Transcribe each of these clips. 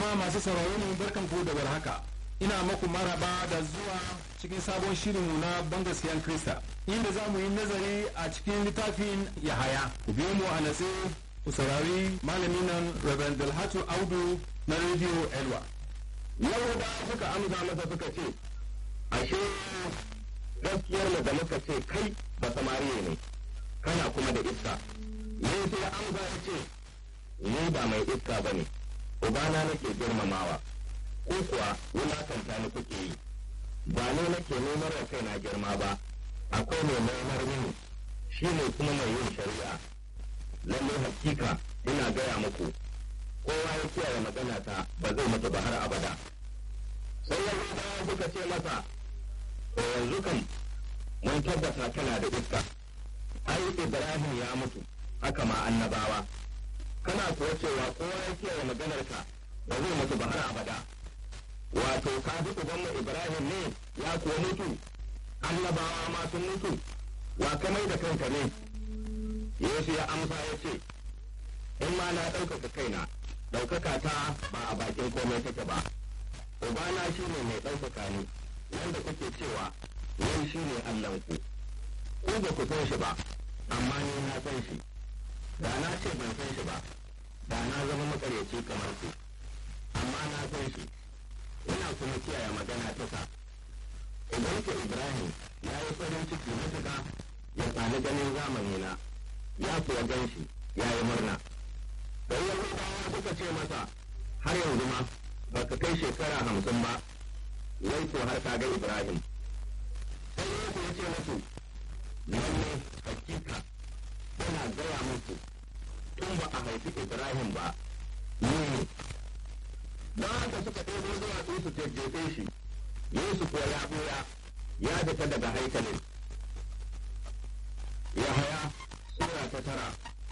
jama'a masu sauraro mu barkan ku da warhaka ina maku maraba da zuwa cikin sabon shirinmu na bangaskiyan krista inda za mu yi nazari a cikin littafin yahaya ku biyo mu a natse ku saurari malamin nan reverend dalhatu audu na rediyo elwa yahuda suka amsa masa suka ce ashe gaskiyar mu da muka ce kai ba samariya ne kana kuma da iska yesu ya amsa ya ce ni ba mai iska ba ne ubana nake girmamawa ko kuwa wulakanta ni kuke yi ba ne nake nemar da kaina girma ba akwai mai nemar mini shi ne kuma mai yin shari'a lallai hakika ina gaya muku kowa ya kiyaye magana ta ba zai mutu ba har abada sai yahudawa suka ce masa to yanzu kan mun tabbata kana da iska ai ibrahim ya mutu haka ma annabawa kana kuwa cewa kowa ya kiyaye maganar ka ba zai mutu ba har abada wato ka fi ubanmu ibrahim ne ya kuwa mutu annabawa ma sun mutu wa ka mai da kanka ne yesu ya amsa ya ce in ma na ɗaukaka kaina ɗaukaka ta ba a bakin komai take ba ubana shi ne mai ɗaukaka ni wanda kuke cewa wai shi ne allahnku ku ba ku san shi ba amma ni na san shi da na ce ban san shi ba da na zama makaryaci kamar ku amma na san shi ina kuma kiyaye magana ta sa idan ke ibrahim ya yi farin ciki matuƙa ya sami ganin zamani na ya kuwa gan shi ya yi murna sai yahudawa suka ce masa har yanzu ma ba ka kai shekara hamsin ba wai ko har ka ga ibrahim sai yesu ya ce musu lalle hakika yana gaya muku tun ba a haifi ibrahim ba ni ne don haka suka ɗebo zuwa su jajjefe shi yesu kuwa ya ɓoya ya fita daga haikalin yahaya sura ta tara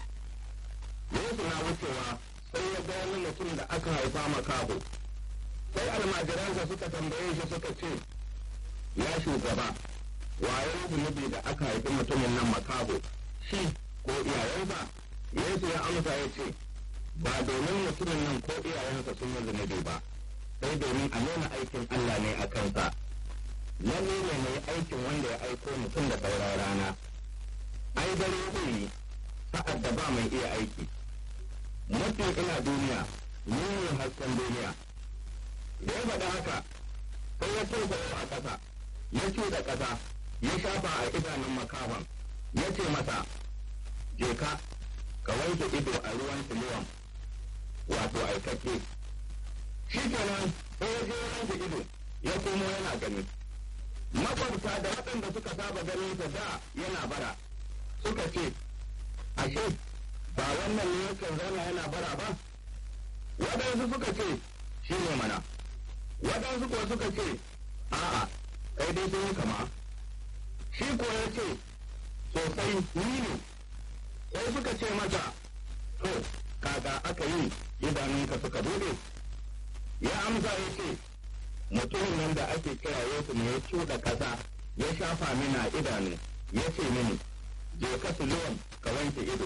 yesu na wucewa sai ya ga wani mutum da aka haifa makaho sai almajiransa suka tambaye shi suka ce ya shugaba waye zunubi da aka haifi mutumin nan makaho shi ko iyayensa yesu ya amsa ya ce ba domin mutumin nan ko iyayensa sun yi zunubi ba sai domin a nuna aikin allah ne a kansa lalle ne mai aikin wanda ya aiko mutum da sauran rana ai dare zai yi sa'ad da ba mai iya aiki mutum ina duniya ni ne hasken duniya da ya faɗa haka sai ya tofa a ƙasa ya cuɗa ƙasa ya shafa a idanun makawan ya ce masa je ka ka wanke ido a ruwan siluwan wato aikakke shi kenan sai ya je wanke ido ya komo yana gani makwabta da waɗanda suka saba ganin sa da yana bara suka ce ashe ba wannan ne yakan zauna yana bara ba waɗansu suka ce shi ne mana waɗansu kuwa suka ce a'a kai dai sun yi kama shi kuwa ya ce sosai ni ne sai suka ce mata to kaga aka yi idanunka suka bude ya amsa ya ce mutumin nan da ake kira yesu ne ya cuɗa ƙasa ya shafa mina a idanu ya ce mini je ka suluwan ka wanke ido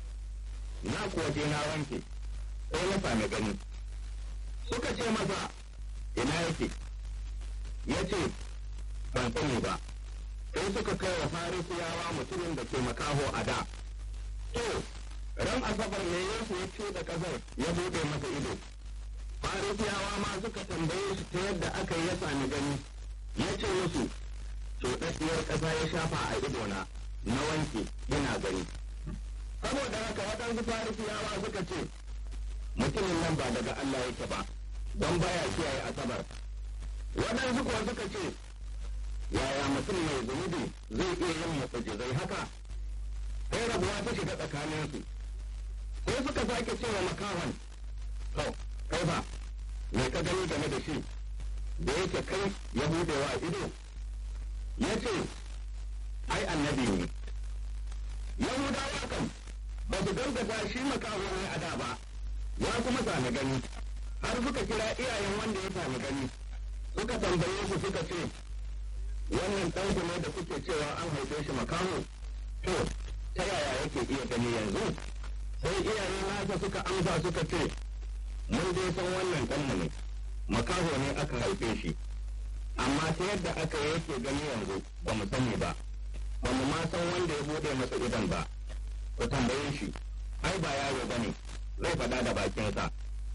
na kuwa je na wanke sai na sami gani suka ce masa ina yake ya ce ban sani ba sai suka kai wa farisiyawa mutumin da ke makaho a da to ran asabar ne yesu ya ce da kasar ya bude masa ido farisiyawa ma suka tambaye shi ta yadda aka yi ya sami gani ya ce musu cuɗaɗɗiyar ƙasa ya shafa a idona na wanke ina gani saboda haka waɗansu farisiyawa suka ce mutumin nan ba daga Allah yake ba don baya kiyaye asabar waɗansu kuwa suka ce yaya mutum mai zunubi zai iya yin mutsujizai haka sai rabuwa ta shiga tsakaninsu sai suka sake cewa makawan to kai ba me ka gani game da shi da yake kai ya budewa ido ya ce ai annabi ne yahudawa kan ba su gaggata shi makaho ne a da ba ya kuma sami gani har suka kira iyayen wanda ya sami gani suka tambaye su suka ce wannan ɗanku ne da kuke cewa an haife shi makaho to ta yaya yake iya gani yanzu sai iyayen nasa suka amsa suka ce mun dai san wannan ɗanmu ne makaho ne aka haife shi amma ta yadda aka yake gani yanzu ba mu sani ba ba mu ma san wanda ya buɗe masa idan ba ku tambaye shi ai ba yaro ba ne zai faɗa da bakinsa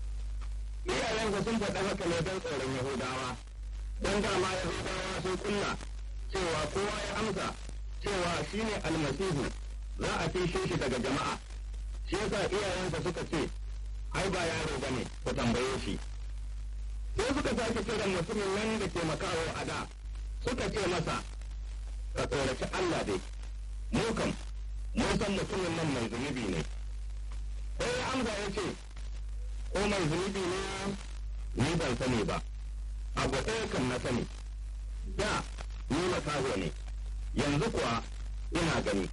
iyayensa sun faɗa haka ne don tsoron yahudawa don dama yahudawa sun kulla cewa kowa ya amsa cewa shi ne almasihu za a fishe shi daga jama'a shi yasa iyayensa suka ce ai ba yaro ba ne ku tambaye shi sai suka sake kiran mutumin nan da ke makawo a da suka ce masa ka tsoraci Allah dai mu kam mun san mutumin nan mai zunubi ne sai ya amsa ya ce ko mai zunubi ne ni ban sani ba abu ɗaya kan na sani da ni makaho ne yanzu kuwa ina gani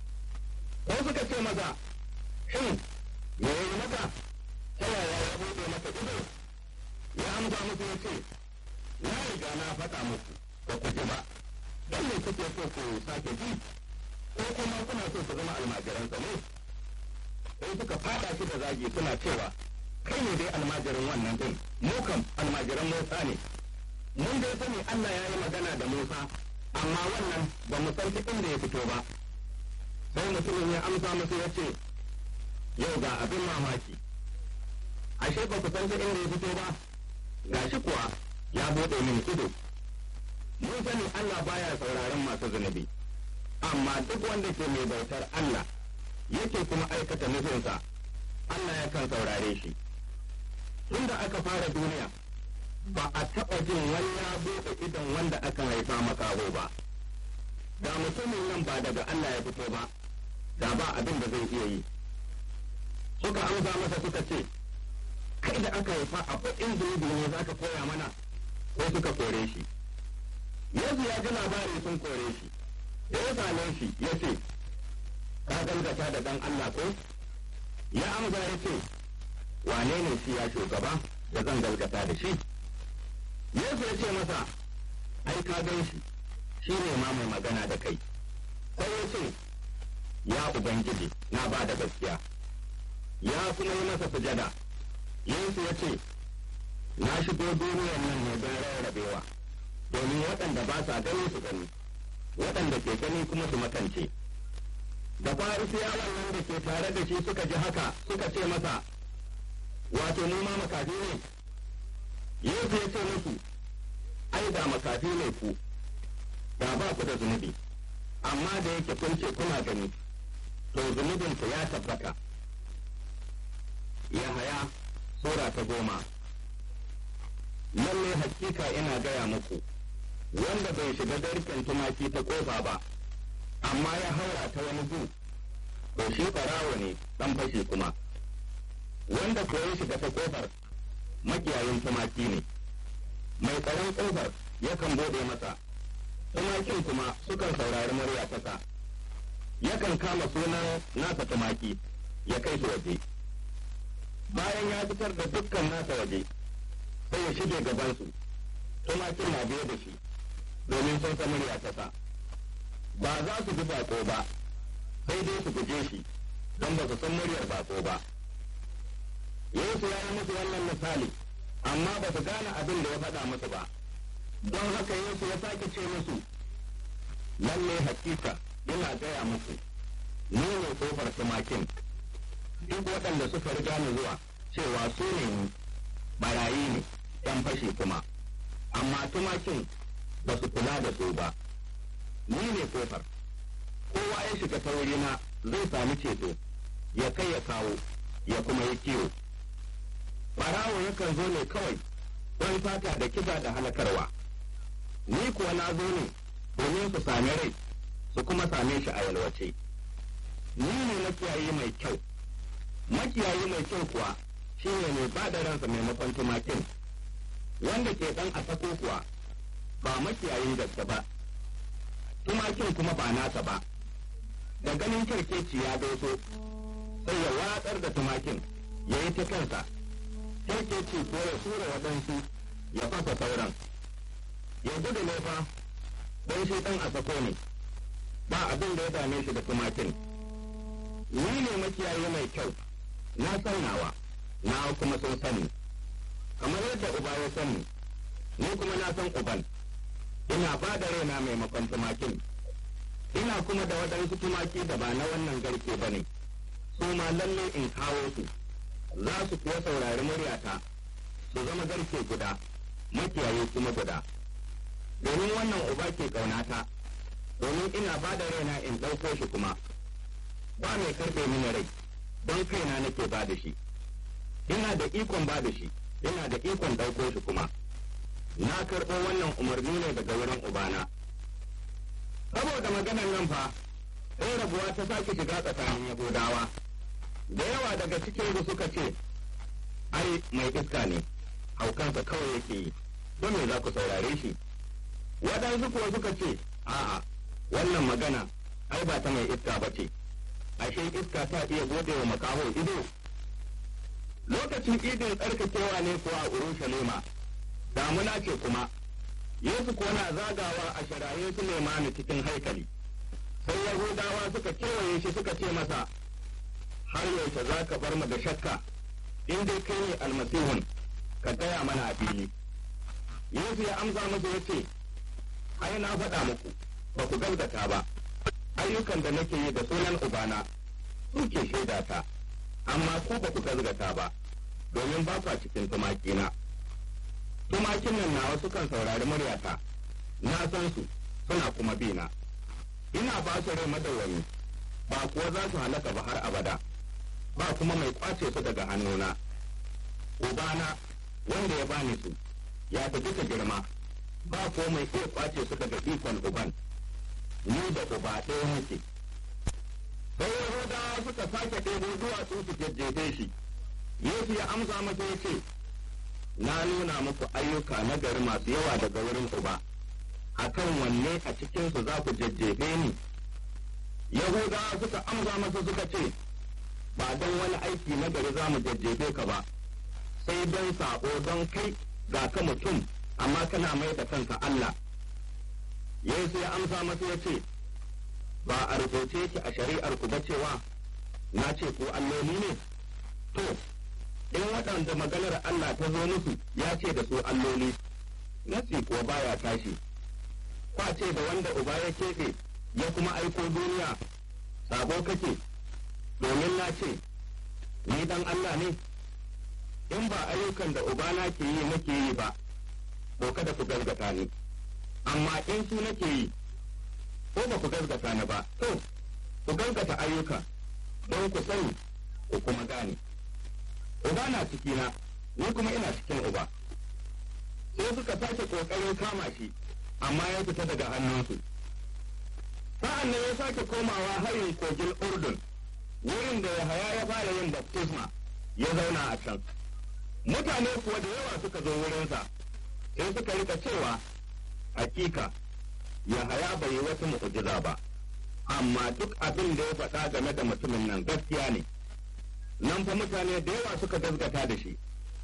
ko suka ce masa shin me ya yi maka ta yaya ya buɗe maka ido ya amsa musu ya ce na riga na faɗa muku ba ku ji ba don me kuke so ku sake ji ko kuma kuna so ku zama almajiransa ne sai suka faɗa shi da zagi suna cewa kai ne dai almajirin wannan din mu kam almajiran Musa ne mun dai sani Allah ya yi magana da Musa amma wannan ba mu san ta inda ya fito ba sai mutumin ya amsa musu ya ce yau ga abin mamaki ashe ba ku san ta inda ya fito ba gashi kuwa ya bude mini ido mun sani Allah baya sauraron masu zunubi amma duk wanda ke mai bautar Allah yake kuma aikata nufinsa Allah ya kan saurare shi tunda aka fara duniya ba a taɓa jin wani ya buɗe idon wanda aka haifa makaho ba da mutumin nan ba daga Allah ya fito ba da ba abin da zai iya yi suka amsa masa suka ce kai da aka haifa akwai in zunubi ne za ka koya mana ko suka kore shi Yesu ya ji labari sun kore shi da ya same shi ya ce ka gaskata da dan Allah ko ya amsa ya ce wane ne shi ya shugaba da zan gaskata da shi Yesu ya ce masa ai ka gan shi shi ne ma mai magana da kai sai ya ce ya ubangiji na ba da gaskiya ya kuma yi masa sujada Yesu ya ce na shigo duniyar nan ne don rarrabewa domin waɗanda ba sa gani su gani waɗanda ke gani kuma su makance da farisiyawan nan da ke tare da shi suka ji haka suka ce masa wato mu ma makafi ne yesu ya ce musu ai da makafi ne ku da ba ku da zunubi amma da yake kun ce kuna gani to zunubin ku ya tabbata yahaya sura ta goma lalle hakika ina gaya muku wanda bai shiga garken tumaki ta kofa ba amma ya haura ta wani gu to shi farawo ne dan fashi kuma wanda ko ya shiga ta kofar makiyayin tumaki ne mai tsaron kofar yakan bude masa tumakin kuma sukan saurari murya ta yakan kama sunan nasa tumaki ya kai su waje bayan ya fitar da dukkan nasa waje sai ya shige gabansu tumakin na biye da shi domin sun san murya ta ba za su bi bako ba sai dai su guje shi don ba su san muryar bako ba Yesu ya yi musu wannan misali amma ba su gane abin da ya faɗa musu ba don haka Yesu ya sake ce musu lalle hakika ina gaya musu ni ne kofar tumakin duk waɗanda suka riga ni zuwa cewa su ne ni barayi ne ‘yan fashi kuma amma tumakin ba su kula da su ba ni ne kofar kowa ya shiga ta wurina zai sami ceto ya kai ya kawo ya kuma yi kiwo barawo yakan zo ne kawai don fata da kisa da halakarwa ni kuwa na zo ne domin su sami rai su kuma same shi a yalwace ni ne makiyayi mai kyau makiyayi mai kyau kuwa shi ne mai ba da ransa maimakon tumakin wanda ke dan a sako kuwa ba makiyayin gaske ba tumakin kuma ba nasa ba da ganin kirkeci ya doso sai ya watsar da tumakin ya yi ta kansa kirkeci ko ya tura waɗansu ya fasa sauran ya gudu ne fa don shi ɗan a sako ne ba abin da ya dame shi da tumakin ni ne makiyayi mai kyau na saunawa na kuma sun sani kamar yadda uba ya sani ni kuma na san uban ina ba da raina maimakon tumakin ina kuma da waɗansu tumaki da ba na wannan garke ba ne su ma lalle in kawo su za su kuwa saurari muryata su zama garke guda makiyaye kuma guda domin wannan uba ke ƙaunata domin ina ba da raina in ɗauko shi kuma ba mai karɓe mini rai don kaina nake ba da shi ina da ikon ba da shi ina da ikon ɗauko shi kuma na karɓo wannan umarni ne daga wurin ubana saboda maganar nan fa sai rabuwa ta sake shiga tsakanin yahudawa da yawa daga cikin su suka ce ai mai iska ne haukansa kawai yake yi don me za ku saurare shi waɗansu kuwa suka ce a'a wannan magana ai ba ta mai iska ba ce ashe iska ta iya gode wa makaho ido lokacin idin tsarkakewa ne kuwa a urushalima damuna ce kuma yesu kuwa na zagawa a shiraye su lemani cikin haikali sai yahudawa suka kewaye shi suka ce masa har yaushe za ka bar mu da shakka in dai kai ne almasihun ka gaya mana a fili yesu ya amsa musu ya ce ai na faɗa muku ba ku gaskata ba ayyukan da nake yi da sunan ubana suke shaida ta amma ku ba ku gaskata ba domin ba kwa cikin tumakina tumakin nan nawa sukan saurari muryata na san su suna kuma bina ina ba su rai madawwami ba kuwa za su halaka ba har abada ba kuma mai kwace su daga hannuna ubana wanda ya bani su ya fi duka girma ba ko mai iya kwace su daga ikon uban ni da uba ɗaya muke sai yahudawa suka sake ɗebo duwatsu su jajjefe shi yesu ya amsa masa ya ce na nuna muku ayyuka na gari masu yawa daga wurin uba akan wanne a cikinsu za ku jajjefe ni yahudawa suka amsa masa suka ce ba don wani aiki na gari za mu jajjefe ka ba sai don saɓo don kai ga ka mutum amma kana mai da kanka Allah Yesu ya amsa masa ya ce ba a rubuce ki a shari'ar ku ba cewa na ce ku alloli ne to in waɗanda maganar Allah ta zo musu ya ce da su alloli nasi kuwa baya tashi kwace da wanda uba ya keɓe ya kuma aiko duniya sabo kake domin na ce ni dan Allah ne in ba ayyukan da ubana ke yi nake yi ba ko kada ku gaskata ni amma in su nake yi ko ba ku gaskata ni ba to ku gaskata ayyuka don ku sani ku kuma gane uba na cikina ni kuma ina cikin uba sai suka sake kokarin kama shi amma ya fita daga hannunsu sa'an nan ya sake komawa harin kogin urdun wurin da yahaya ya fara yin baptisma ya zauna a can mutane kuwa da yawa suka zo wurinsa sai suka rika cewa hakika yahaya bai yi wata mu'ujiza ba amma duk abin da ya faɗa game da mutumin nan gaskiya ne nan fa mutane da yawa suka gaskata da shi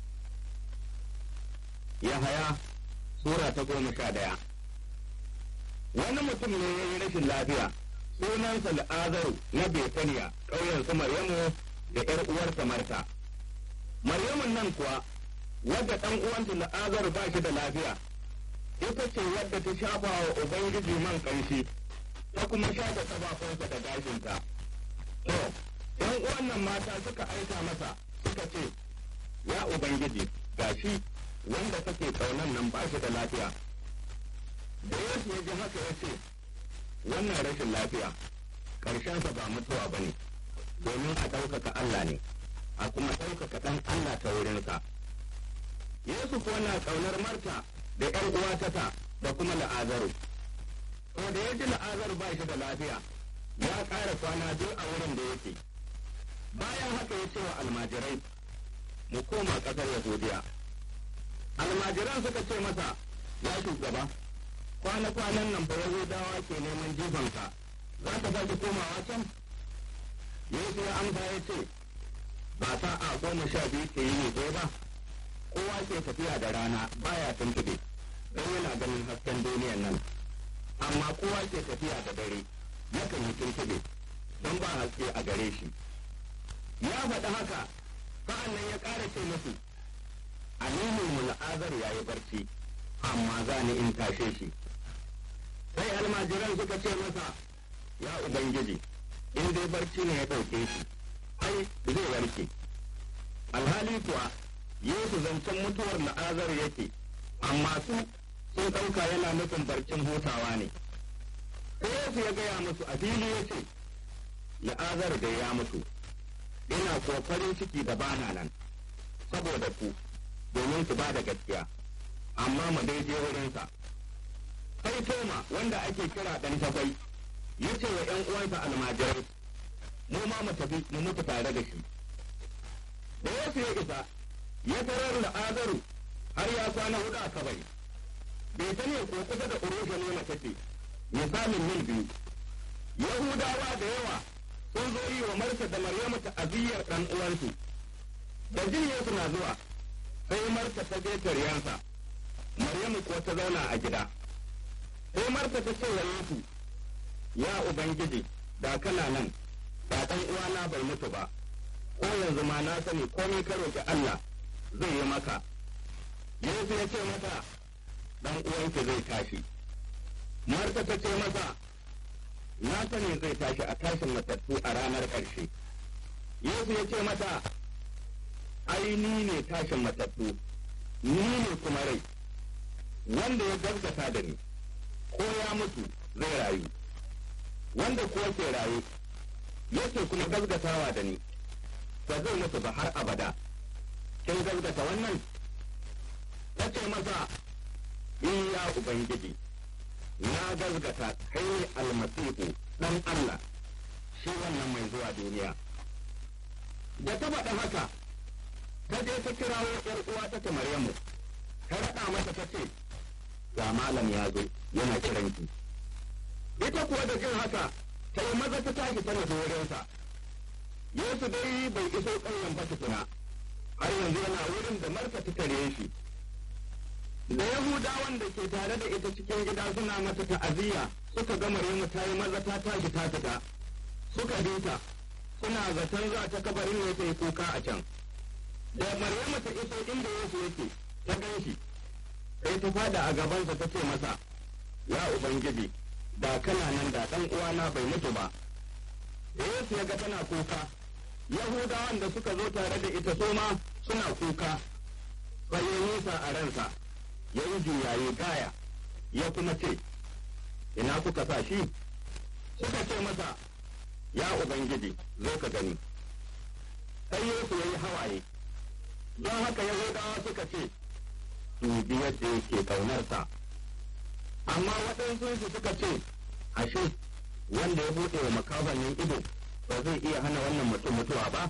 yahaya sura ta goma sha ɗaya wani mutum ne ya yi rashin lafiya sunansa la'azaru na betaniya ƙauyen su maryamu da ƴar uwarsa marta maryamun nan kuwa wadda ɗan uwanta la'azaru ba shi da lafiya ita ce wadda ta shafa wa ubangiji man ƙanshi ta kuma shafa ƙafafunsa da gashinta to ƴan uwan nan mata suka aika masa suka ce ya ubangiji gashi wanda kake ƙaunan nan ba shi da lafiya da yesu ya ji haka ya ce wannan rashin lafiya ƙarshensa ba mutuwa ba ne domin a ɗaukaka Allah ne a kuma ɗaukaka ɗan Allah ta wurinsa Yesu kuwa na ƙaunar Marta da ‘yar uwatata da kuma la'azaru ko da ya ji la'azaru ba shi da lafiya ya ƙara kwana biyu a wurin da yake bayan haka ya ce wa almajirai mu koma ƙasar Yahudiya almajiran suka ce masa ya shugaba kwana-kwanan nan fa Yahudawa ke neman jifanka za ka sake komawa can? Yesu ya amsa ya ce, ba ta a goma sha biyu ke yi ne ko ba, kowa ke tafiya da rana baya tuntuɓe, don yana ganin hasken duniyan nan, amma kowa ke tafiya da dare, yakan yi tuntuɓe, don ba haske a gare shi. Ya faɗi haka, sa'an nan ya ƙara ce musu aminin mu la'azar ya yi barci amma za ni in tashe shi sai almajiran suka ce masa ya ubangiji in dai barci ne ya ɗauke shi ai zai warke alhali kuwa yesu zancen mutuwar la'azar yake amma su sun ɗauka yana nufin barcin hutawa ne sai yesu ya gaya musu a fili ya ce la'azar da ya mutu ina kuwa farin ciki da bana nan saboda ku domin ku ba da gaskiya amma mu dai je wurinsa sai toma wanda ake kira ɗan takwai ya ce wa ‘yan uwansa almajirai mu ma mu tafi mu mutu tare da shi da yesu ya isa ya tarar da azaru har ya kwana hudu a kabari bai ta ne ko kusa da urushalima take misalin mil biyu yahudawa da yawa sun zo yi wa marta da maryamu ta'aziyyar ɗan uwansu da jin yesu na zuwa sai marta ta je taryansa maryamu kuwa ta zauna a gida sai marta ta ce wa yesu ya ubangiji da kana nan da ɗan uwana bai mutu ba ko yanzu ma na sani komai ka roƙi Allah zai yi maka yesu ya ce mata ɗan uwanki zai tashi marta ta ce masa na sani zai tashi a tashin matattu a ranar ƙarshe yesu ya ce mata ai ni ne tashin matattu ni ne kuma rai wanda ya gaskata da ni ko ya mutu zai rayu wanda kuwa ke raye yake kuma gaskatawa da ni ba zai mutu ba har abada kin gaskata wannan ta ce masa in ya ubangiji na gaskata kai ne almasihu dan Allah shi wannan mai zuwa duniya da ta faɗa haka ta je ta kirawo ‘yar uwa ta ta Maryamu, ta raɗa mata ta ce, ga malam ya zo yana kiranki. Ita kuwa da jin haka, ta yi maza ta tashi tana wurinsa. Yesu dai bai iso ƙauyen ba tukuna, har yanzu yana wurin da Marka ta tare shi. Da Yahudawan da ke tare da ita cikin gida suna mata ta'aziyya suka ga Maryamu ta yi maza ta tashi ta fita. Suka bi ta, suna zaton za ta kabarin ne ta yi kuka a can. da Maryamu ta iso inda Yesu yake ta gan shi sai ta fada a gabansa ta ce masa ya ubangiji da kana nan da ɗan uwana bai mutu ba da Yesu ya ga tana kuka Yahudawan da suka zo tare da ita soma suna kuka sai ya nisa a ransa ya yi juyaye gaya ya kuma ce ina kuka sa shi suka ce masa ya ubangiji zo ka gani sai Yesu ya yi hawaye don haka yahudawa suka ce dubi yadda yake ƙaunarsa amma waɗansu su suka ce ashe wanda ya buɗe wa makafannin ido ba zai iya hana wannan mutum mutuwa ba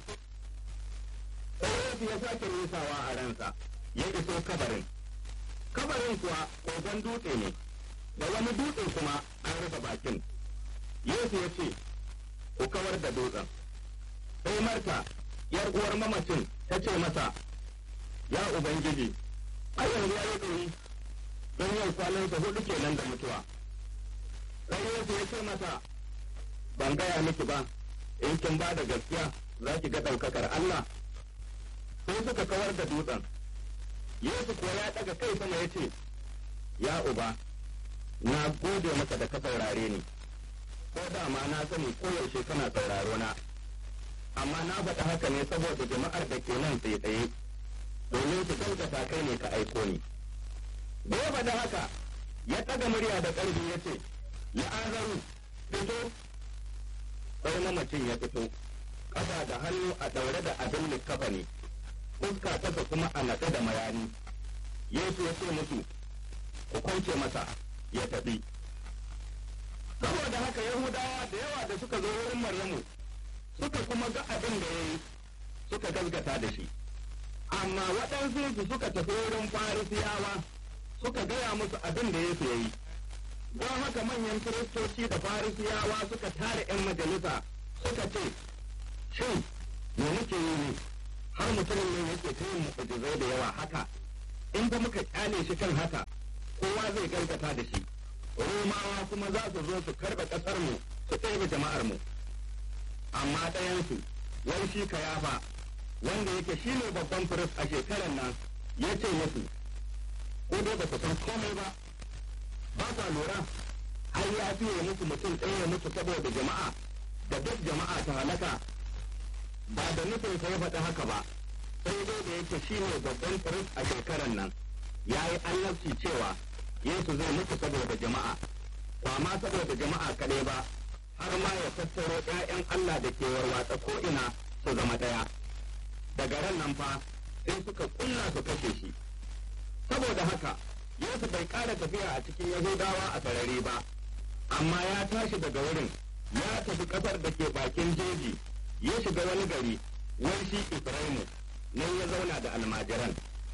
sai yesu ya sake nisawa a ransa ya iso kabarin kabarin kuwa kogon dutse ne da wani dutse kuma an rufe bakin yesu ya ce ku kawar da dutsen sai marta yar uwar mamacin ta ce masa ya Ubangiji, a yanzu ya yi ɗori don yau kwanansa hudu kenan da mutuwa. Sai Yesu ya ce masa, ban gaya miki ba, in kin ba da gaskiya za ki ga ɗaukakar Allah. Sai suka kawar da dutsen. Yesu kuwa ya ɗaga kai sama ya ce, Ya Uba, na gode maka da ka saurare ni, ko dama na sani koyaushe kana sauraro na, amma na faɗi haka ne saboda jama'ar da ke nan tsaye-tsaye. domin su gaskata kai ne ka aiko ni. Da ya faɗi haka, ya ɗaga murya da ƙarfi ya ce, La'azaru, fito, sai mamacin ya fito, ƙasa da hannu a ɗaure da abin likafa ne, fuska tasa kuma a naɗe da mayani. Yesu ya ce musu, ku kwance masa, ya tafi. Saboda haka Yahudawa da yawa da suka zo wurin Maryamu, suka kuma ga abin da ya yi, suka gaskata da shi. amma waɗansu su suka tafi wurin farisiyawa suka gaya musu abin da Yesu ya yi. Don haka manyan kiristoci da farisiyawa suka tare ‘yan majalisa suka ce, Shin, me muke yi ne, har mutumin ne yake ta yin mu'ujizai da yawa haka, in ba muka kyale shi kan haka, kowa zai gaskata da shi. Romawa kuma za su zo su karɓe ƙasarmu su ɗebe jama'armu. Amma ɗayansu, wai shi ka yafa wanda yake shi ne babban firist a shekarar nan ya ce musu ko dai ba ku san komai ba ba sa lura har ya fiye musu mutum ɗaya ya mutu saboda jama'a da duk jama'a ta halaka ba da nufin sa ya faɗi haka ba sai dai da yake shi ne babban firist a shekarar nan ya yi annabci cewa yesu zai mutu saboda jama'a ba ma saboda jama'a kaɗai ba har ma ya tattaro ‘ya'yan Allah da ke warwatsa ko'ina su zama ɗaya. Daga ran nan fa sai suka kulla su kashe shi. Saboda haka, Yesu bai ƙara tafiya a cikin Yahudawa a sarari ba, amma ya tashi daga wurin, ya tafi ƙasar da ke bakin jeji, ya shiga wani gari, wai shi Ifraimu, nan ya zauna da almajiran.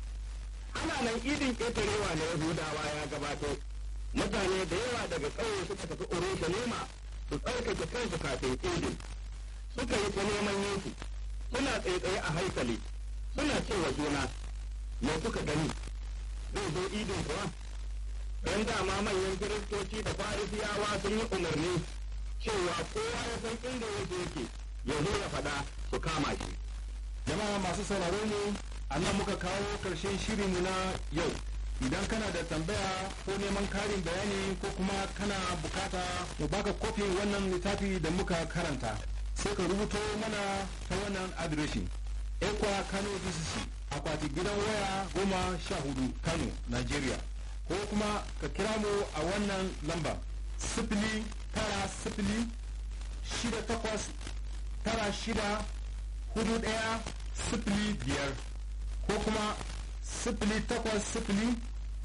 Ana nan idin ƙetarewa na Yahudawa ya gabato, mutane da yawa daga ƙauye suka tafi Urushalima su tsarkake kansu kafin idin suka yi ta neman yesu suna tsaye a haikali suna cewa juna me kuka gani zai zo idin kuwa don dama manyan kiristoci da farisiyawa sun yi umarni cewa kowa ya san inda yesu yake ya zo ya faɗa su kama shi jama'a masu sauraro mu a nan muka kawo karshen shirinmu na yau idan kana da tambaya ko neman karin bayani ko kuma kana bukata mu baka kofin wannan littafi da muka karanta sai ka rubuto mana ta wannan adireshi ekwa kano dcc akwati gidan waya goma sha hudu kano nigeria ko kuma ka kira mu a wannan lamba sifili tara sifili shida takwas tara shida hudu daya sifili biyar ko kuma sifili takwas sifili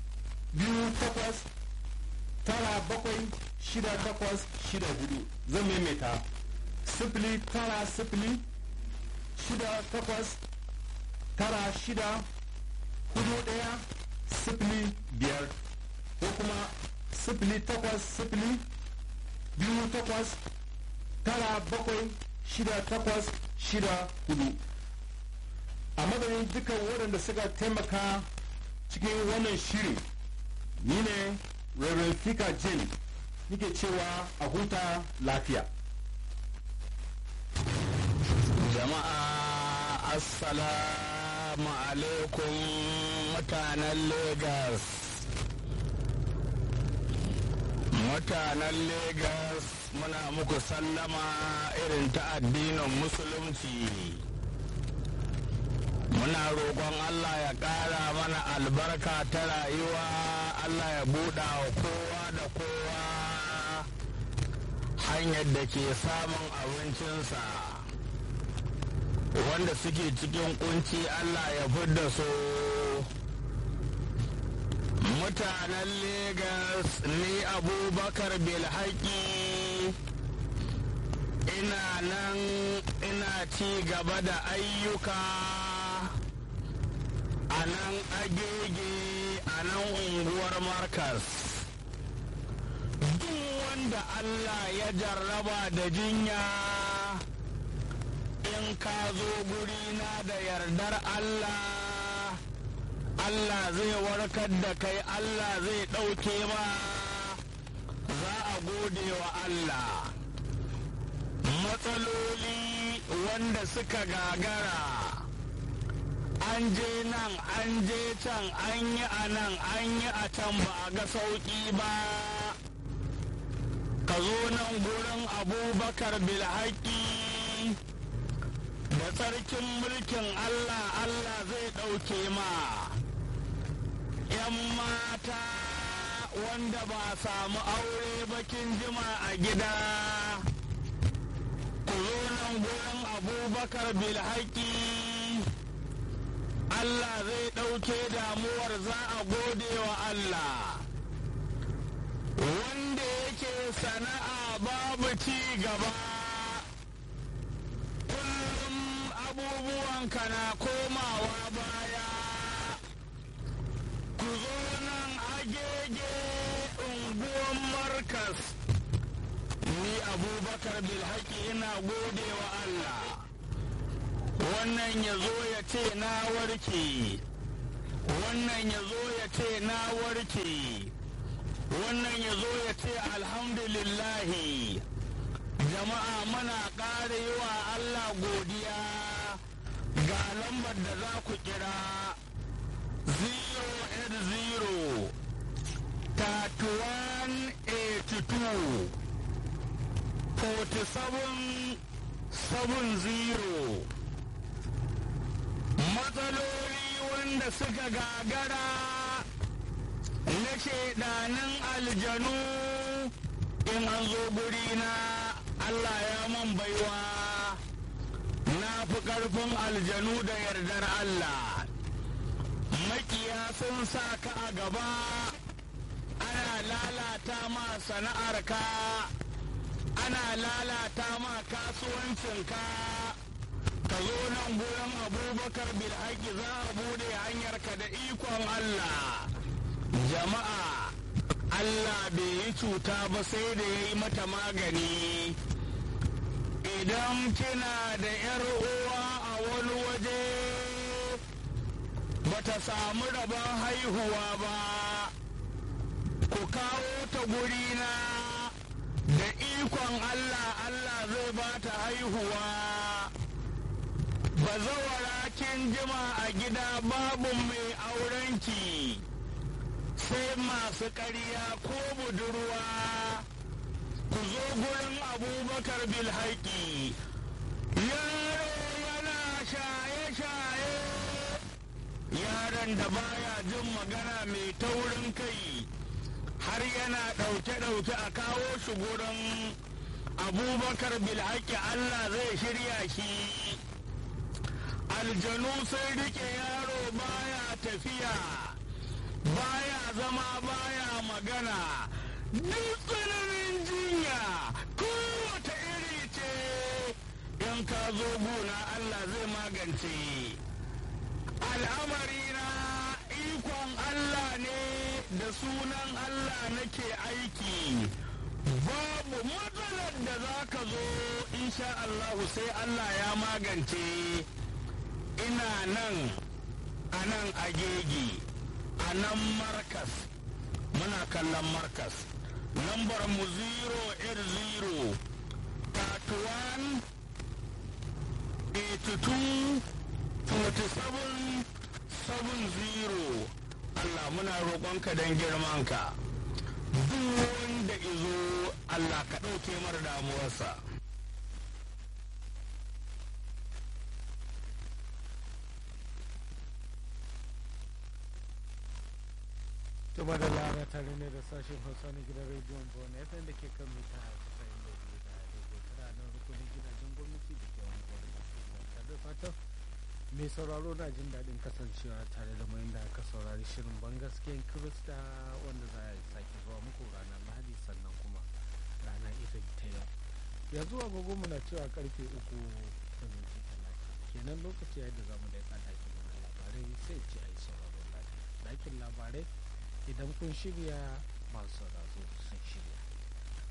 biyu takwas tara bakwai shida takwas shida hudu zan maimaita sifili tara sifili shida takwas tara shida hudu daya sifili biyar ko kuma sifili takwas sifili biyu takwas tara bakwai shida takwas shida hudu a madadin dukkan waɗanda suka taimaka cikin wannan shirin ni ne Reverend Fika Jane nike cewa a huta lafiya. Jama'a Assalamu alaikum mutanen Legas. Mutanen Legas muna muku sallama irin ta addinin Musulunci. muna roƙon Allah ya ƙara mana albarka ta rayuwa Allah ya buɗa wa kowa da kowa hanyar da ke samun abincinsa wanda suke cikin kunci Allah ya fidda su mutanen Legas ni abubakar bilhaki ina nan ina ci gaba da ayyuka a nan agege a nan unguwar markas duk wanda Allah ya jarraba da jinya in ka zo gurina da yardar Allah Allah zai warkar da kai Allah zai ɗauke ma za a gode wa Allah matsaloli wanda suka gagara an je nan an je can an yi a nan an yi a can ba a ga sauƙi ba ka zo nan gurin abubakar bilhaki da tsarkin mulkin allah allah zai ɗauke ma ‘yan mata wanda ba samu aure bakin jima a gida ku zo nan gurin abubakar bilhaki Allah zai ɗauke damuwar za a gode wa Allah wanda yake sana'a babu ci gaba kullum abubuwanka na komawa baya ku zo nan agege unguwan markas ni abubakar bilhaki ina gode wa Allah wannan ya zo ya ce na warke wannan ya zo ya ce na warke wannan ya zo ya ce alhamdulillahi jama'a muna ƙara yi wa Allah godiya ga lambar da za ku kira 080 3182 47 70 matsaloli wanda suka gagara na shaidanin aljanu in an zo guri na Allah ya man baiwa na fi ƙarfin aljanu da yardar Allah makiya sun sa ka a gaba ana lalata ma sana'arka ana lalata ma kasuwancinka ka zo nan gurin abubakar bilhaki za a bude hanyarka da ikon Allah jama'a Allah bai yi cuta ba sai da ya yi mata magani idan kina da ‘yar uwa a wani waje bata samu rabon haihuwa ba ku kawo ta gurina da ikon Allah Allah zai ba ta haihuwa bazawara kin jima a gida babu mai aurenki sai masu ƙarya ko budurwa ku zo gurin abubakar bilhaki yaro yana shaye-shaye yaron da baya jin magana mai taurin kai har yana ɗauke-ɗauke a kawo shi gurin abubakar bilhaki allah zai shirya shi aljanu sai rike yaro baya tafiya baya zama baya magana duk tsananin jinya kowace iri ce in ka zo gona Allah zai magance al'amari na ikon Allah ne da sunan Allah nake aiki babu matsalar da za ka zo insha Allahu sai Allah ya magance ina nan a nan agegi a nan markas muna kallon markas lambar mu 080 31 82 47 70 Allah muna roƙonka don girmanka duk wanda izo Allah ka ɗauke mara damuwarsa Tuba da lara tare ne da sashen Hausa na gidan rediyon Bona FM da ke kan mita casa'in da biyu da daidai tara nan rukunin gidajen gwamnati da ke wani gwamnati tare da fatan mai sauraro na jin daɗin kasancewa tare da mai da aka saurari shirin bangaskiyan Kirista wanda za a sake zuwa muku ranar Lahadi sannan kuma rana ita ta yau. Yanzu agogo muna cewa karfe uku da minti talatin kenan lokaci yadda za mu da ya ɗakin mana labarai sai ce a yi sauraron lafiya. Ɗakin labarai idan kun shirya masu sauraro sun shirya